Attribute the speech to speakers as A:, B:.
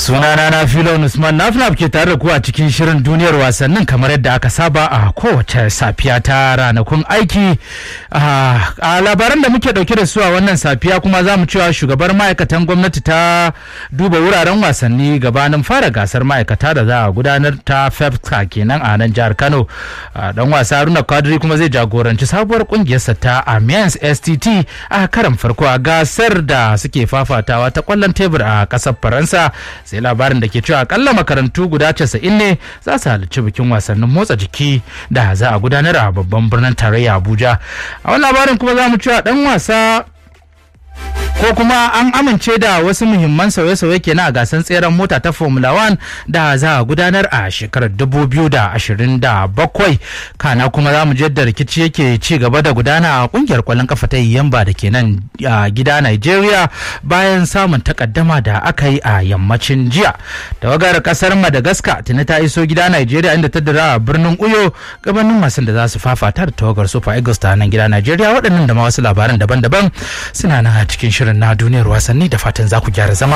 A: sunana na filon usman nafnaf ke tare da ku a cikin shirin duniyar wasannin kamar yadda aka saba a kowace safiya ta ranakun aiki a labaran da muke dauke da su a wannan safiya kuma za mu cewa shugabar ma'aikatan gwamnati ta duba wuraren wasanni gabanin fara gasar ma'aikata da za a gudanar ta fefka kenan a nan jihar kano dan wasa haruna kadiri kuma zai jagoranci sabuwar kungiyarsa ta amiens stt a karan farko a gasar da suke fafatawa ta kwallon tebur a kasar faransa sai labarin da ke cewa akalla makarantu guda 90 ne za su halarci bikin wasannin motsa jiki da za a gudanar a babban birnin tarayya abuja a wani labarin kuma za mu cewa dan wasa ko kuma an amince da wasu muhimman sauye-sauye kenan a gasar tseren mota ta formula 1 da za a gudanar a shekarar 2027 kana kuma za mu da rikici yake ci gaba da gudana a kungiyar kwallon kafa ta yamba da ke nan a gida nigeria bayan samun takaddama da aka yi a yammacin jiya tawagar kasar madagascar tuni ta iso gida nigeria inda ta dira a birnin uyo gabanin masu da za su fafata da tawagar super eagles ta nan gida nigeria waɗannan da ma wasu labaran daban-daban suna nan a cikin shirin na duniyar wasanni da fatan za ku gyara zama